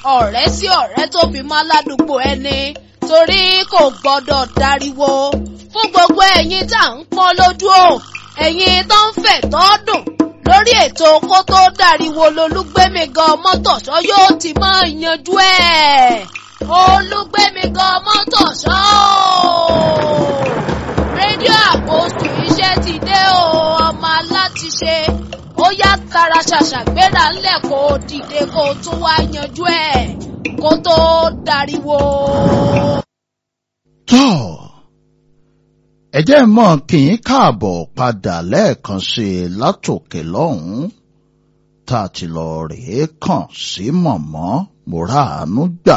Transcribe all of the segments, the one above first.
ọ̀rẹ́ sí ọ̀rẹ́ tó fi mọ́ aládùúgbò ẹni torí kò gbọ́dọ̀ dariwo fún gbogbo ẹ̀yin tá à ń pọ́n lójú o ẹ̀yin tó ń fẹ̀ tọ́ dùn lórí ètò kó tó dariwo lolúgbẹ́mi gan mọ́tòṣọ́ yóò ti máa yanjú ẹ̀ olúgbẹ́mi gan mọ́tòṣọ́ rédíò àpòsù iṣẹ́ ti dé o ọmọ alátiṣe ó yá tara ṣàṣà gbéra ńlẹ̀ kó o dìde kó o tún wá yanjú ẹ̀ kó tó dariwo. tọ́ ẹ jẹ́ mọ̀ kí n káàbọ̀ padà lẹ́ẹ̀kan sí i látòkè lọ́hùn-ún tá a ti lọ rèé kàn sí mọ̀mọ́ mùràánú gbà.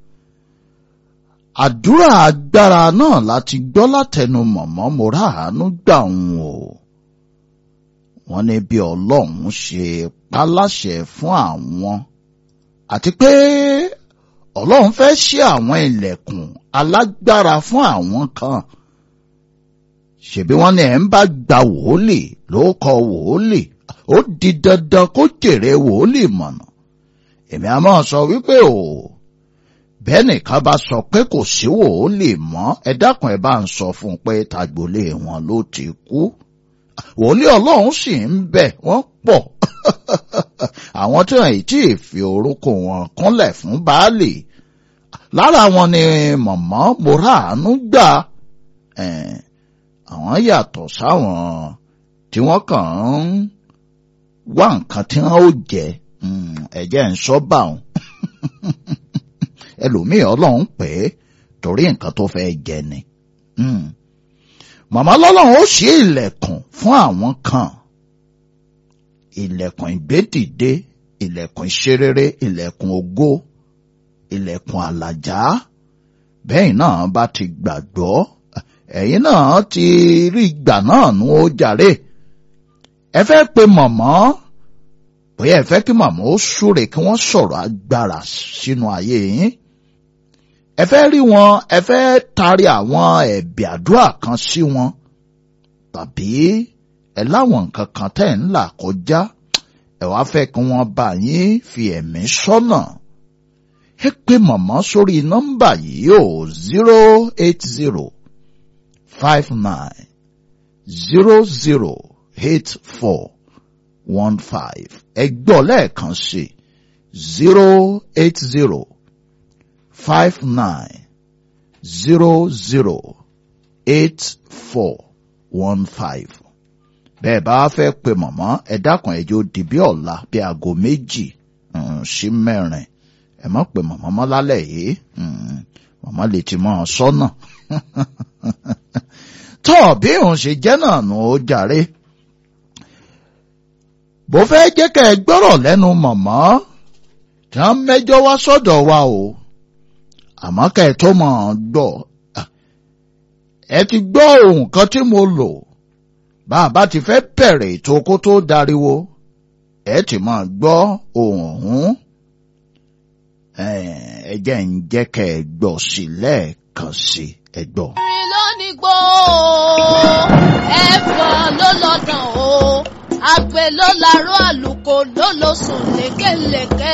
àdúrà agbára náà láti gbọ́ látẹnu mọ̀mọ́ mùràánú gbà ń o. wọ́n ní bí ọlọ́run ṣe paláṣẹ fún àwọn àti pé ọlọ́run fẹ́ ṣí àwọn ilẹ̀kùn alágbára fún àwọn kan ṣèbí wọ́n ní ẹ̀ ń bá gba wòólì ló kọ wòólì ó di dandan kó jèrè wòólì mọ̀nà èmi a máa sọ wípé o bẹ́ẹ̀ nìkan bá sọ pé kò sí wòólì mọ́ ẹ dákun ẹ bá ń sọ fún un pé tagbolé wọn ló ti kú wòólì ọlọ́run sì ń bẹ wọ́n pọ̀ àwọn tí wọ́n tí ì fi orúkọ wọn kúnlẹ̀ fún baálé lára wọn ni mọ̀mọ́ moraanu gbà àwọn yàtọ̀ sáwọn tí wọ́n kàn ń wá nǹkan tí wọ́n ó jẹ ẹ̀jẹ̀ ń sọ bá wọn ẹlòmíì ọlọ́run pè é torí nǹkan tó fẹ́ jẹ ni màmá lọ́lọ́run ó ṣí ilẹ̀kùn fún àwọn kan ilẹ̀kùn ìgbédìde ilẹ̀kùn ìṣerere ilẹ̀kùn ògo ilẹ̀kùn àlàjá bẹ́ẹ̀ náà bá ti gbàgbọ́ ẹ̀yin náà ti rí ìgbà náà nú ó jàre ẹ fẹ́ pe mọ̀mọ́ bóyá ẹ fẹ́ kí mọ̀mọ́ ó súre kí wọ́n sọ̀rọ̀ agbára sínú ayé yín ẹ fẹ́ rí wọn ẹ fẹ́ taari àwọn ẹ̀bì àdúrà kan sí wọn tàbí ẹ láwọn nǹkan kan tẹ́ ń là kọjá ẹ wá fẹ́ kí wọ́n bá yín fi ẹ̀mí sọ́nà ẹ pè mọ̀mọ́ sórí nọ́mbà yìí o zero eight zero five nine zero zero eight four one five ẹ gbọ́ lẹ́ẹ̀kan sí zero eight zero five nine zero zero eight four one five bẹ́ẹ̀ bá fẹ́ pe mọ̀mọ́ ẹ dákun ẹjọ́ di bí ọ̀la bí aago méjì sí mẹ́rin ẹ má pe mọ̀mọ́ mọ́ lálẹ́ yìí mọ̀mọ́ lè ti mọ́ ọ sọ́nà tọ́ bí òun ṣe jẹ́ náà nù ó jàre bó fẹ́ jẹ́ kẹ́ ẹ gbọ́rọ̀ lẹ́nu mọ̀mọ́ tí wọ́n mẹ́jọ wá sọ́dọ̀ wa o àmọ́ kẹ́ ẹ tó mọ̀ ọ́n gbọ́ ẹ ti gbọ́ ohun kan tí mo lò bá a bá ti fẹ́ bẹ̀rẹ̀ ètò kó tó dariwo ẹ ti máa gbọ́ ohun ọ̀hún ẹ jẹ́ ń jẹ́ kẹ́ ẹ gbọ́ sí lẹ́ẹ̀kan sí ẹ gbọ́. orin lónìí gbó ẹ̀fọn ló lọ́dàn o àgbẹ̀ ló larọ́ àlùkò ló lọ sùn lékelèké